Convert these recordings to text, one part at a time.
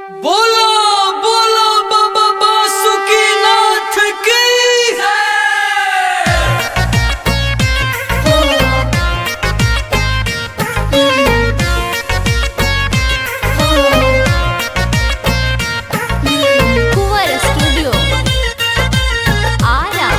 बोलो बोलो बाबा बासुकीनाथ की ಕುವರ ಸ್ಟುಡಿಯೋ ಆರ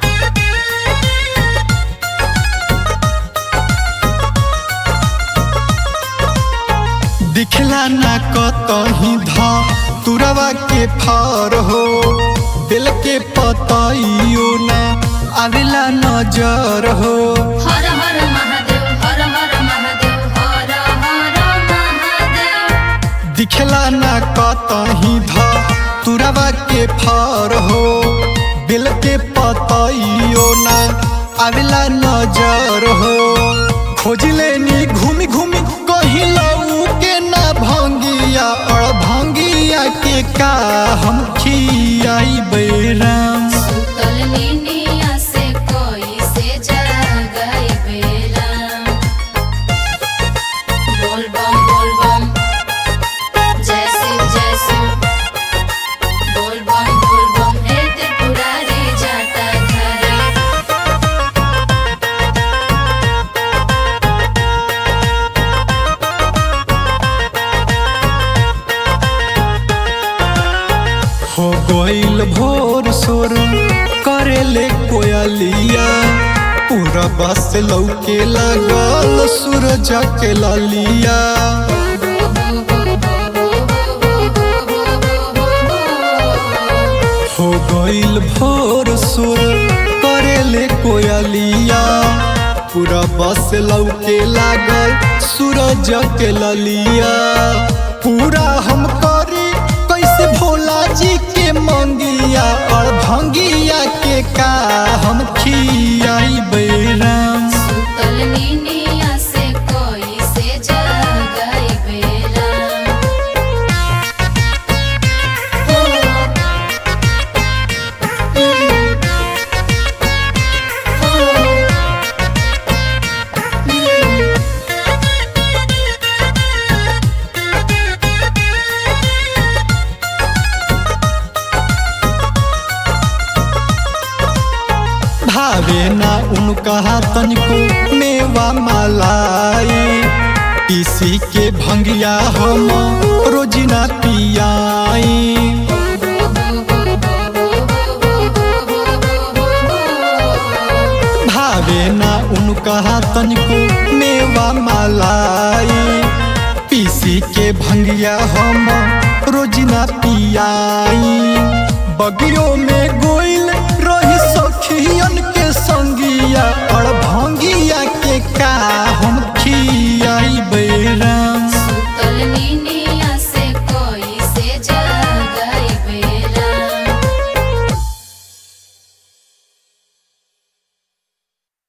दिखला ना कतही ध तुरवा के फर हो दिल के पतइयो ना आवेला नजर हो ಹರ ಹರ ಮಹಾದೇವ್ ಹರ ಹರ ಮಹಾದೇವ್ ಹರ ಹರ ಮಹಾದೇವ್ दिखला ना कतही ध तुरवा के फर हो दिल के पतइयो ना आवेला नजर हो खोज लेनी घूमी घूमी कहीं लऊ के ना भंगिया और भंगिया के का हम खियाई बैराम सुतल नीनिया से कोई से जगाई बेराम बोल बम बोल बम जय शिव जय शिव बोल बम बोल बम हे त्रिपुरारी जाटा धारी हो गईल भोर सोर करेले कोयलिया पूरा बस लौके लागल सूरज के ललिया हो गईल भोर सोर करेले कोयलिया पूरा बस लौके लागल सूरज के ललिया पूरा हम करी कैसे भोला जी के मंगिया और भंगिया के का हम खियाई बैराम सुतल नीनिया से कोई से जगाई बेराम भावे ना उनका तनिको मेवा मलाई पीसी के भंगिया हम रोजिना पियाई भावे ना उनका तनिको मेवा मलाई पीसी के भंगिया हम रोजिना पियाई बगियो में गोइल